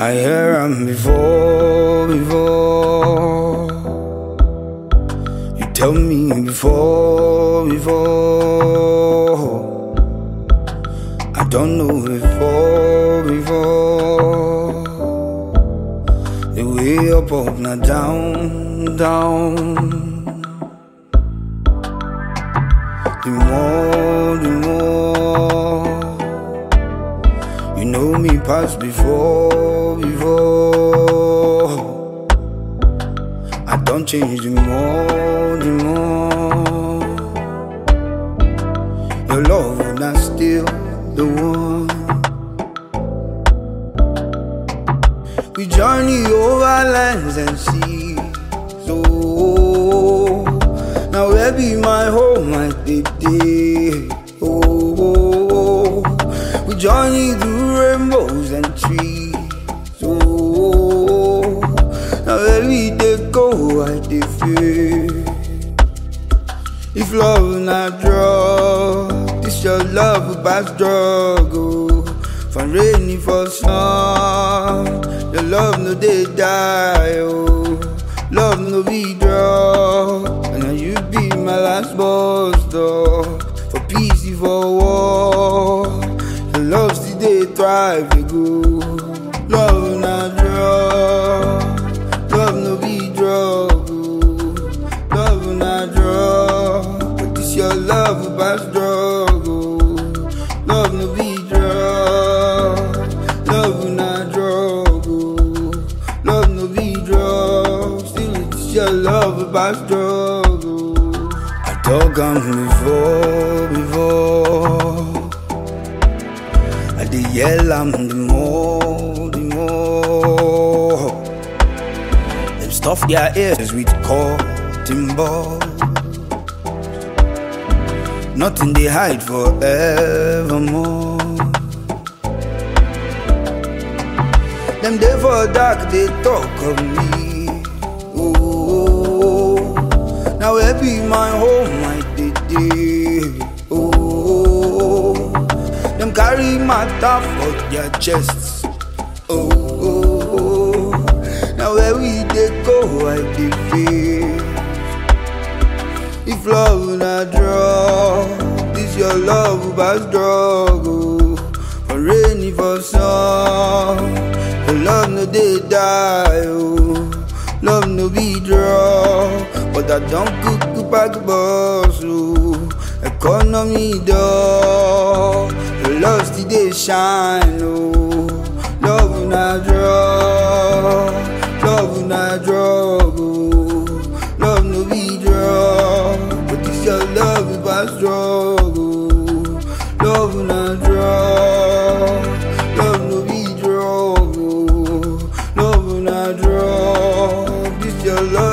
I hear am before, before. You tell me before, before. I don't know before, before. The way up, up, now down, down. The more, the more. You know me past before, before. I don't change the more, the more. Your love will not still the one. We journey over lands and seas. Oh, now where be my home, my baby? Oh, we journey through rainbows and trees. Oh, now where we dey go, I dey feel. If love not drug, this your love about struggle. For rainy for sun, your love no dey die. Oh, love no be drug, and now you be my last boss door. For peace, you for war, your love still dey thrive. Dey go, love not drug, love no be drug. Oh, love not drug, but this your love about struggle. Love no be drug, love not drug. Oh, love no be drug, still it's your love about struggle. I dug am before, before. I dey yell am the more, the more. Them stuff their ears with cotton ball. Nothing they hide forevermore. Them day for dark, they talk of me. Oh, now where be my home, my day. Oh, them carry my top for their chests. Oh, now where we they go, I dey feel. If love not draw, this your love about struggle. For rainy for sun, your love no dey die. Oh, love no be draw, but I don't cook back boss. Oh, economy door, your love still dey shine. Oh, love not draw, love not draw. Oh, love no be draw, but this your love about struggle. Love not draw, love no be draw. Oh, love not draw, this your love.